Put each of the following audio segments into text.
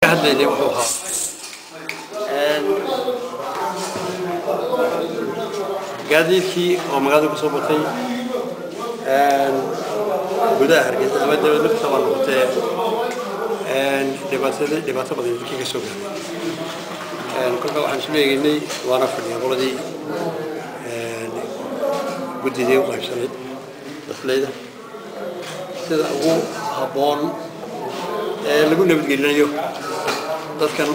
hadlaynay wuxuu ahaa gaadiidkii oo magaalada ku soo batay gudaha hargeysa ama dawlad lafta baa noqotee dhibaatada dhibaato badan dadkii ka soo gaaray kolka waxaan isu eegaynay waana fadhiya qoladii guddidii u qaybsanayd dasleyda sida ugu habboon ee lagu nabadgelinayo dadkan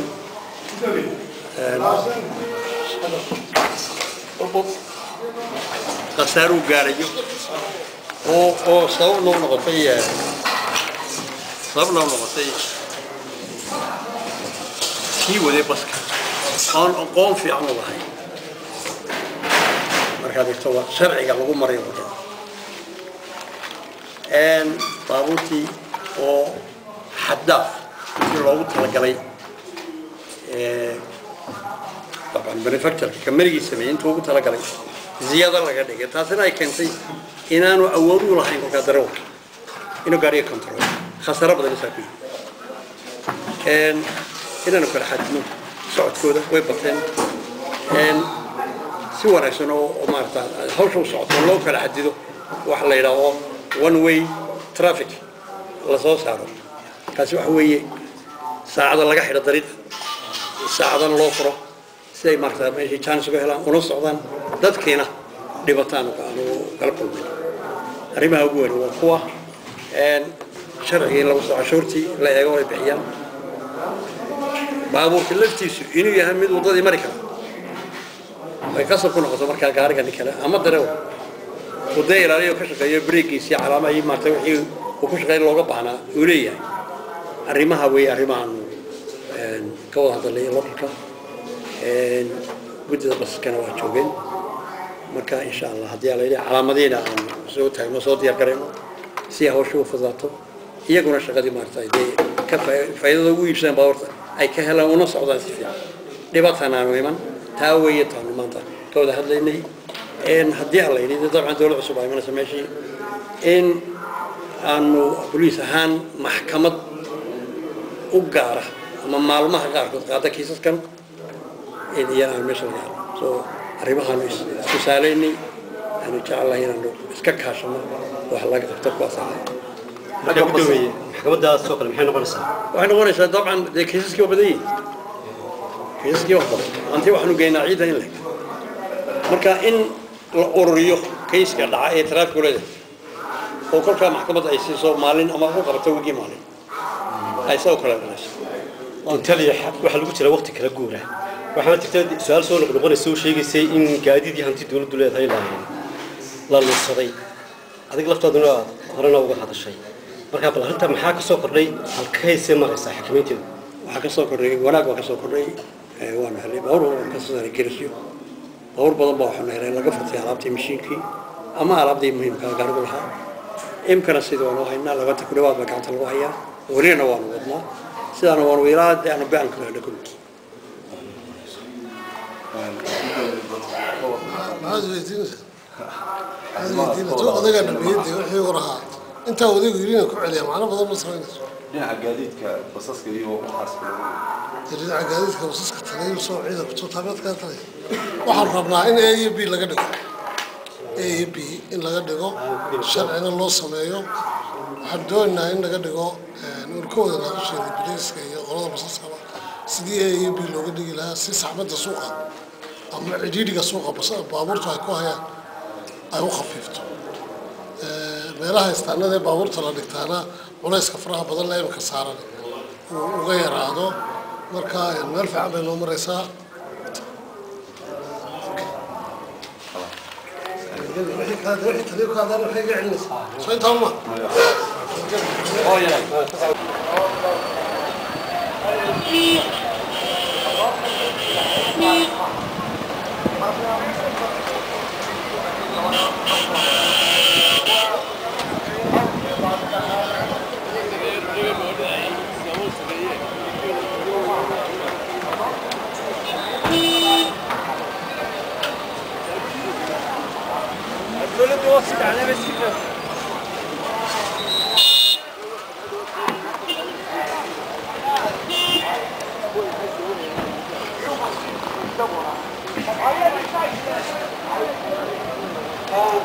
khasaaruu gaarayo oo oo sabab loo noqotay sabab loo noqotay kii waday baska oon aqoon fiican u lahayn markaad egto waa sharciga lagu maray wadada baabuurtii oo xaddaaf si loogu talagalay طبعا manufacturka kamarigii sameeyey intuu ugu talagalay ziyado laga dhigay taasina ay keentay inaanu awood u lahayn kolkaa darawalka inuu gaariga control khasaro badan isaa ku yimi inaanu kala xadino socodkooda way bateen si wanaagsan oo maarata hawsha u socoto loo kala xadido waxa la yidhaaho one way traffic la soo saaro kaasi waxa weeye saacada laga xidho dariiq saacadana loo furo si ay maarata meeshii chance uga helaan una socdaan dadkiina dhibataan aanu kala kulmay arrimaha ugu weyn waa kuwa sharcigii lagu soo cashuurtii la eego ay bixiyaan baabuurka laftiisu inuu yahay mid waddadii mari kara ay kasab ku noqoto markaa gaariga nin kale ama darewa wadda ilaaliyo ka shaqeeyo breegiisii calaamahii maarata wixii uu ku shaqeyn looga baahnaa uu leeyahay arrimaha weeye arrimahaanu ka wada hadalay localka guddida basaskana waa joogeen marka insha allah haddii ala yidhi calaamadiina aan soo taagno soo diyaar garayno si hawsha u fudaato iyaguna shaqadii maarata dee ka faa'iidada ugu iibsadaan baabuurta ay ka helaan una socdaan si fiican dhibaatan aanu iman taa weeye taanu maanta ka wada hadlaynay haddii ala yidhi dabcan dowlad cusub aa imanaysa meeshii in aanu boliis ahaan maxkamad u gaara ama maalmaha qaarkood qaada kiisaskan in iyana aan meesha laga helo so arrimahaanu iskusaalaynay aanu jecelahay inaanu iska kaashano wax laga qabto kuwaas ah marka gudoomiye maxkamadaas oo kale maxay noqonaysaa waxay noqonaysaa dabcan dee kiisaskii waa badan yihin kiisaskii wax badan anti waxaanu geynaa ciidda in leg marka in la ururiyo kayska dhaca ee traffic leedahay oo kolkaa maxkamadda ay siiso maalin ama u qabato wigii maalin ay saa u kala galayso intaliya waxaa lagu jira waqti kala guura waxaana jirta su-aal soo noqnoqonaysa oo sheegaysay in gaadiid iyo hanti dowladdu leedahay la la lunsaday adig laftaaduna aad horena uga hadashay marka bal arrinta maxaa ka soo kordhay halkaysee maraysaa xakamaynteedu waxaa ka soo kordhay wanaag baa ka soo kordhay waanu helay baabuur badan ka soo saaray gerisyo baabuur badan baa waxaanu helay laga furtay alaabtii mashiinkii ama alaabdii muhiimka gaarigu lahaa imkana sida waanu haynaa labanta ku dhawaad baa gacanta lagu hayaa welina waanu wadnaa sidaana waanu ilaa dee aanu be-an ku helna kulli maxaad weydiinaysaa maxaad weydiinaysaa tu odagaa dhammeeyadda wixii uu rahaa intaa odaygu yidhi inaan ku celiya macno badan ma samaynayso dhinaca gaadiidka basaska iyo waxaas kale dhinaca gaadiidka basaska talayu soo ciida kutu taabeedkaa talay waxaan rabnaa in a iyo b laga dhigo a iyo b in laga dhigo sharcina loo sameeyo waxaan doonaynaa in laga dhigo urkooda laga sheegay biliiska iyo qolada basaskaba sidii a iyo b looga dhigi lahaa si saxmadda suuqa ama cidhiidhiga suuqa baabuurtu ay ku hayaan ay u khafiifto meelaha istaanada ee baabuurta la dhigtaana culayska faraha badan la imika saaran uu uga yaraado marka meel fiican bay noo maraysaa soo intaa ma iyaguna